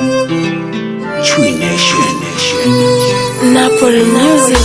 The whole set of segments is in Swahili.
Tree Nation. Napoli Music.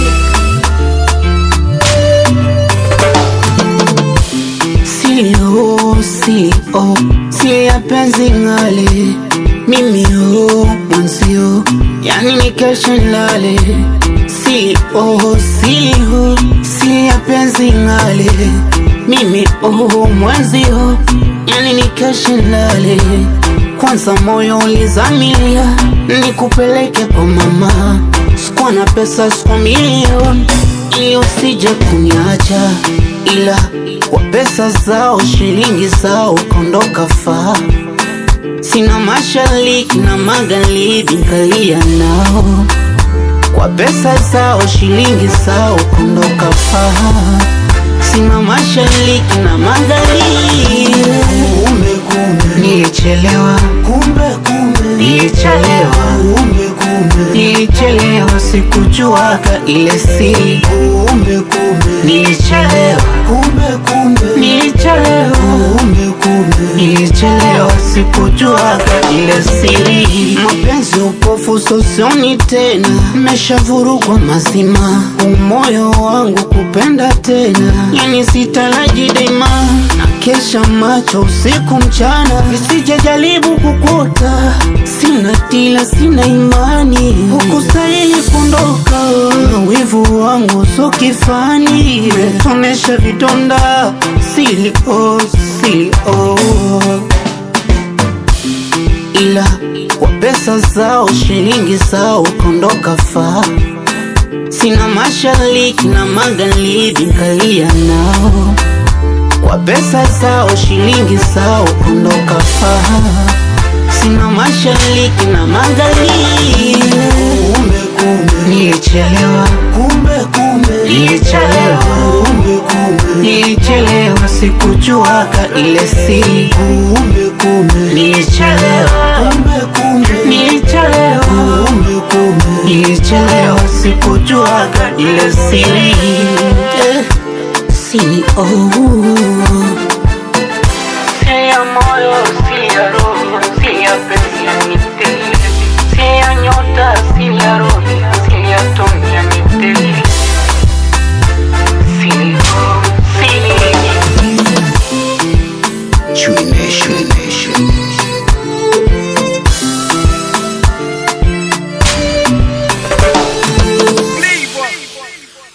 Silio, silio, sili ya penzi ngale mimi ho mwanzio, yani nikeshe nlale Silio, silio, sili ya penzi ngale mimi ho mwanzio, yani nikeshe nlale kwanza moyo ulizamilia nikupeleke kwa mama, sikuwa na pesa, sikuwa milioni ili usije kuniacha, ila kwa pesa zao shilingi zao kondoka faa. Sina mashariki na magharibi nkalia nao, kwa pesa zao shilingi zao kondoka faa. Sina mashariki na magharibi, Kumbe kumbe nilichelewa, kumbe kumbe nilichelewa kumbe kumbe Nilichelewa sikujuaga ile siri, kumbe kumbe nilichelewa, kumbe kumbe nilichelewa, kumbe kumbe nilichelewa sikujuaga ile siri. Mapenzi upofu sosioni tena, meshavurugwa mazima, umoyo wangu kupenda tena, yani sitaraji daima na kesha macho usiku mchana, nisije jaribu kukuta, sina tila, sina imani huku sahihi kundoka, wivu wangu so kifani, metonesha vidonda silio silio ila kwa pesa zao shilingi zao kondoka faa. Sina mashariki na magharibi nkalia nao, kwa pesa zao shilingi zao kondoka faa. Sina mashariki na magharibi, kumbe kumbe nilichelewa, kumbe kumbe nilichelewa, kumbe kumbe nilichelewa, sikujuaga ile siri, kumbe kumbe nilichelewa, kumbe kumbe nilichelewa kumbe kumbe Nilichelewa sikujuaga ile siri eh, siri oh.